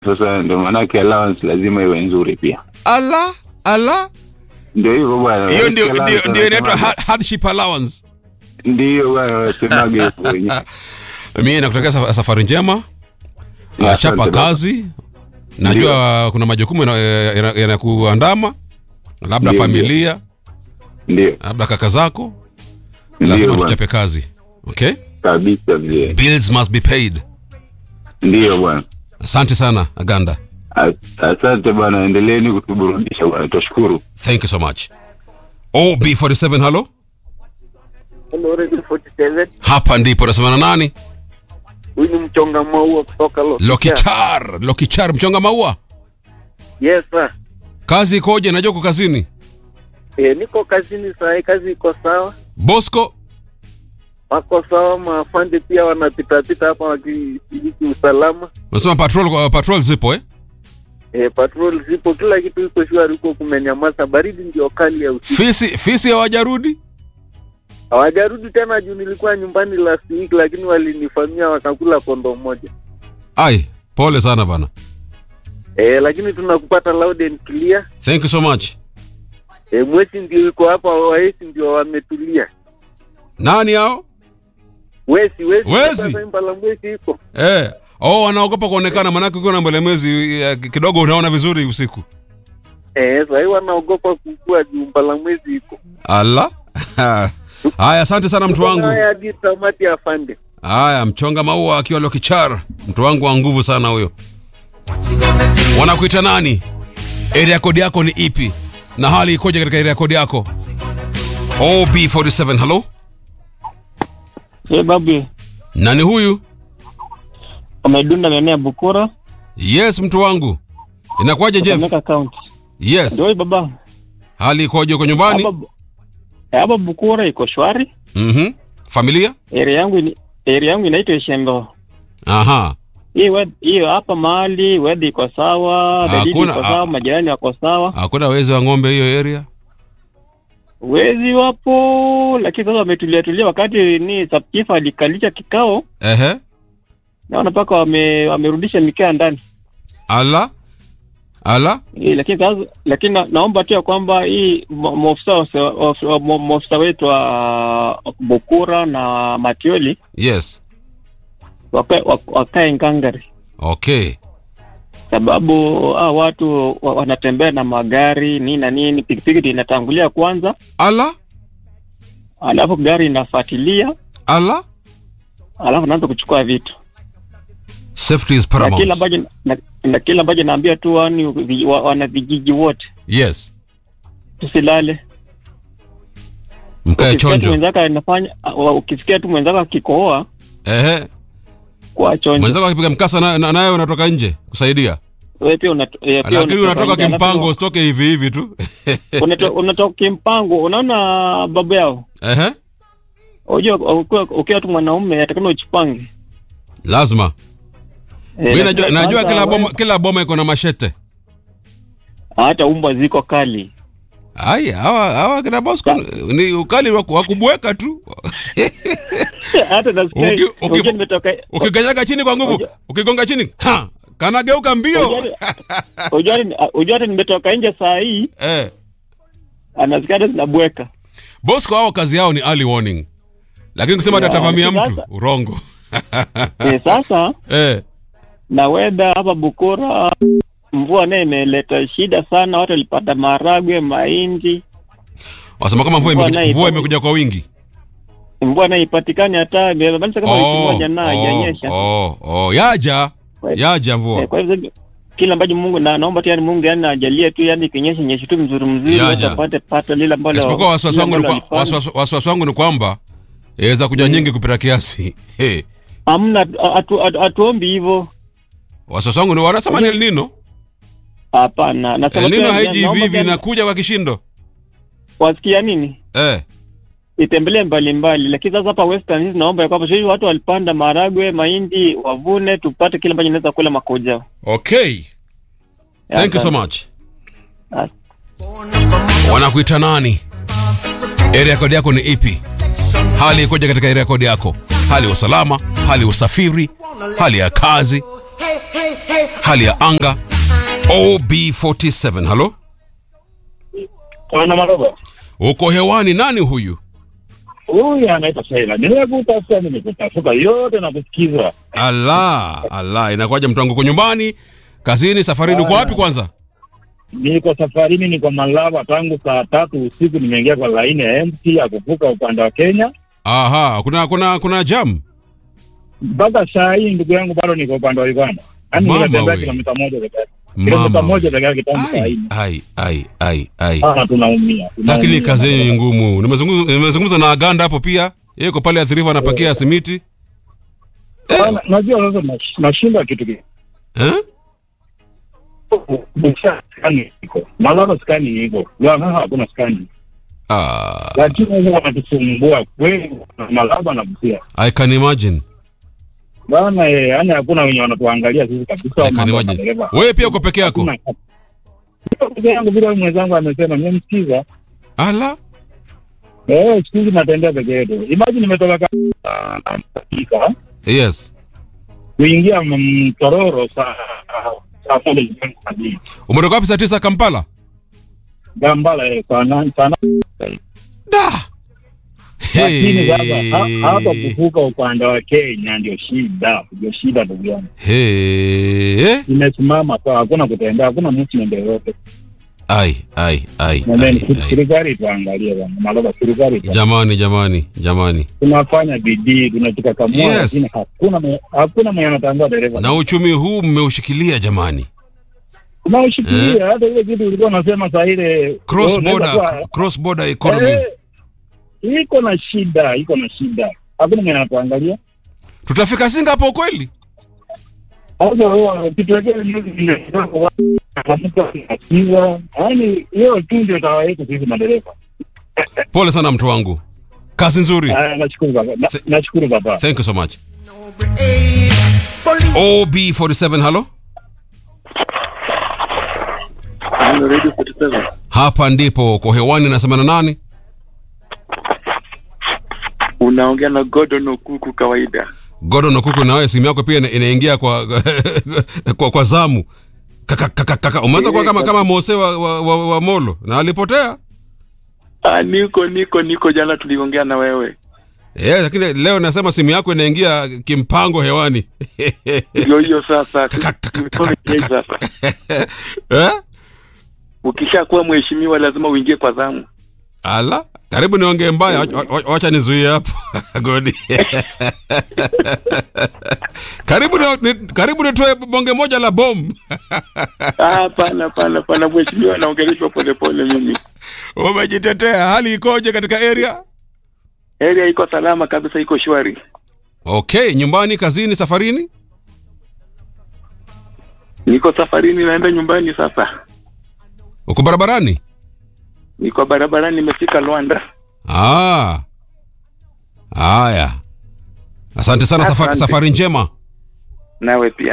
Sasa ndio maanake allowance lazima iwe nzuri pia. ala ala Ndio hivyo bwana. hiyo ndio Allowance ndio ndio inaitwa wanasemaga- hard- hardship allowance Ndio bwana wasemaga hivyo wenyewe. mimi nakutakia saf- safari njema Ya, chapa asante baba. kazi najua kuna majukumu yana- yana- yanakuandama labda Ndio, familia Ndio. labda kaka zako Ndio lazima bwana. tuchape kazi okay Kabisa vile. bills must be paid Ndio bwana. asante sana aganda As- Asante bwana, endeleeni kutuburudisha bwana, tashukuru. thank you so much ob47 halo Hello, Radio 47. hapa ndipo nasemana nani Huyu ni mchonga maua kutoka Los lokichar lokichar mchonga maua Yes sir. kazi ikoje najua uko kazini E, niko kazini saa hii, kazi iko sawa, bosco wako sawa, maafande pia wanapitapita hapa wakishiriki usalama. unasema patrol patrol zipo eh E, patrol zipo, kila kitu iko shwari, huko kumenyamaza, baridi ndio kali ya usiku. fisi fisi hawajarudi Hawajarudi tena juu nilikuwa nyumbani last week, lakini walinifamia wakakula kondo moja. ai pole sana bana E, lakini tunakupata loud and clear. thank you so much E, mwezi ndio iko hapa, waesi ndio wametulia. nani hao Wesi wesi, Wezi? sasa Impala mwezi iko eh oh wanaogopa kuonekana manake ukiwa na mbelemezi eh, kidogo unaona vizuri usiku Eh, sahii wanaogopa kukua jumba la mwezi iko. ala haya asante sana mtu wangu Haya hadi tamati afande. haya mchonga maua akiwa lokichar mtu wangu wa nguvu sana huyo wanakuita nani area code yako ni ipi na hali ikoje katika area code yako ob47 halo Hey, babu nani huyu umedunda maeneo ya Bukura yes mtu wangu inakuwaje jeff Kakamega County. yes Ndio baba. hali ikoje uko nyumbani Hapa hapa Bukura iko shwari. mhm familia Area yangu ni area yangu inaitwa Ishembo. aha Hii wed- hiyo hapa mahali weather iko sawa, dalili Hakuna- iko sawa, ah. majirani wako sawa. hakuna wezi wa ng'ombe hiyo area Wezi wapo lakini sasa wametulia tulia wakati ni subchief alikalisha kikao ehe naona mpaka wame, wamerudisha mikaa ndani. ala ala Eh, lakini sasa lakini na, naomba tu ya kwamba hii mo- maofisa wa- wa- mo- maofisa wetu wa Bukura na Matioli yes wakae wak- wakae ngangari, okay sababu ah, watu wa- wanatembea na magari nini na nini, pikipiki ndio inatangulia kwanza, ala alafu gari inafuatilia, ala alafu naanza kuchukua vitu safety is na kila paramount ambacho na, na kila ambacho naambia tu wani vi- wa- wana vijiji wote yes tusilale. mkae Ukisikia tu chonjo mwenzako anafanya, wa- ukisikia tu mwenzako akikohoa ehe kwa chonjo mwenzako akipiga mkasa na- na- naye unatoka nje kusaidia wewe pia unato- eh, pia lakini unatoka nje, alafu kimpango usitoke hivi hivi tu unato- unatoka kimpango. Unaona babu yao, ehe unajua ukiwa ukiwa tu mwanaume atakana ujipange. lazima Eh, mi najua, lakini najua sasa kila wewe- boma kila boma iko na mashete hata umbwa ziko kali. ai hawa hawa kina bosco ni ukali wa ku- wa kubweka tu hata nasikia Uki- uki- unajua nimetoka ukikanyaga chini kwa nguvu Unajua- ukigonga chini ha kanageuka mbio unajua unajua hata nimetoka nje saa hii eh anasikia hata zinabweka. bosco hao kazi yao ni early warning lakini kusema Ya, tatavamia lakini mtu sasa- urongo Eh, sasa eh na weather hapa Bukura mvua naye imeleta shida sana, watu walipata maharagwe, mahindi, wasema kama mvua Mvua imekuja, nayo mvua iko- imekuja kwa wingi mvua naye ipatikani hata imebadilisha kama wiki oh, moja na oh, haijanyesha. oh, oh, yaja Kwa- yaja Eh, mvua kwa hivyo kila ambacho Mungu na naomba tu yani Mungu yani ajalie tu yani kinyeshe nyeshe tu mzuri mzuri Yaja. watu wapate pato lile ambalo isipokuwa wasiwasi lile wangu ni ambalo kwa- walipanda. wasiwasi- wasiwasi wangu ni kwamba yaweza kuja nyingi kupita kiasi hey. Hamna hatu- hatu- hatuombi hivyo. wasiwasi wangu ni wanasema ni El Nino Hapana. Na El sababu Nino ya- haiji hivi naomba hivi tena- inakuja kwa kishindo wasikia nini? eh Itembelee mbalimbali, lakini sasa hapa Western hizi naomba ya kwamba sasa hivi watu walipanda maharagwe, mahindi, wavune tupate kile ambacho inaweza kula makoja. okay thank you so Asante. much As- wanakuita nani area code yako ni ipi hali ikoje katika area code yako hali ya usalama hali ya usafiri hali ya kazi hali ya anga ob47 halo Bwana Maroba, uko hewani nani huyu huyu anaitwa Sheila. Nimekutafuta, nimekutafuta yote na kusikiza. ala ala inakuwaje mtu wangu uko nyumbani kazini safarini uko wapi kwanza Niko safarini, niko Malaba tangu saa tatu usiku, nimeingia kwa laini ya MT ya kuvuka upande wa Kenya aha kuna kuna kuna jam mpaka saa hii, ndugu yangu, bado niko upande wa Uganda. Yaani Mama ninatembea we. kilomita moja peke yake, kilomita mama moja we. peke yake tangu saa hii. ai ai ai ai ai Sana tunaumia, lakini tunaumia. kazi yenyu ni ngumu nimezungumza nimezungumza na aganda hapo pia yeye yuko pale athirifa anapakia simiti Bana, Najua sasa nash- nashinda kitu ki- eh? Busia skani iko Malaba, skani iko Lwang'aa, hakuna skani, ah, lakini huwa wanatusumbua kweli, Malaba na Busia i can imagine bana, eh, yaani hakuna wenye wanatuangalia sisi kabisa. I can mambo ya imagine. madereva. wewe pia uko peke yako Hakuna- Niko peke yangu vile mwenzangu amesema, nimemsikiza ala eh, siku hizi natembea peke yetu. Imagine nimetoka Afrika yes kuingia Mtororo saa saa moja jioni kazini. umetoka wapi saa tisa kampala Gambala eh, saa nane saa nane da lakini sasa ha- hapa kuvuka upande wa Kenya ndio shida, ndio shida ndugu yangu. Hey. Imesimama kwa hakuna kutembea, hakuna movement yoyote. ai ai ai, Na then ai, ai. serikali tuangalie bwana, Maloba, serikali tu- jamani jamani jamani tunafanya bidii, tunataka kamua, Yes. lakini hakuna mwe- hakuna mwenye anatangua dereva. na uchumi huu mmeushikilia jamani Unaoshikilia hata ile kitu ulikuwa unasema saa ile cross oh, unaweza border kuwa- cross border economy Eh, iko na shida, iko na shida, hakuna mwenye anatuangalia. tutafika singapore kweli Sasa wewe kituwekee news vile kidogo, watu wanasikiza. Yaani hiyo tu ndio dawa yetu sisi madereva. pole sana mtu wangu kazi nzuri Ah, Nashukuru baba, Na- Th- nashukuru baba. thank you so much ob47 halo hapa ndipo kwa hewani nasema na nani Unaongea na Gordon Okuku kawaida. Gordon Okuku, na wewe simu yako pia ina- inaingia kwa, kwa kwa zamu kaka kaka kaka umeanza kuwa kama kama Mose wa, wa, wa, wa Molo na alipotea Ah, niko niko niko, jana tuliongea na wewe. eh, lakini leo nasema simu yako inaingia kimpango hewani Ndio hiyo sasa. Kaka, kaka, Tumekuwa kaka, wenyeji kaka. sasa. eh? Ukishakuwa mheshimiwa lazima uingie kwa zamu. Ala, karibu niongee mbaya, wa- wa- wacha nizuie hapo Godi. karibu ni, ni, karibu nitoe bonge moja la bomu. Ah, Hapana, hapana, hapana, mheshimiwa anaongeleshwa polepole. Mimi Umejitetea, hali ikoje katika area? area iko salama kabisa, iko shwari. Okay, nyumbani, kazini, safarini? Niko safarini, naenda nyumbani sasa. Uko barabarani? Niko barabarani, nimefika Luanda. Ah. Haya. Asante sana, safari, Asante. safari njema. Nawe pia.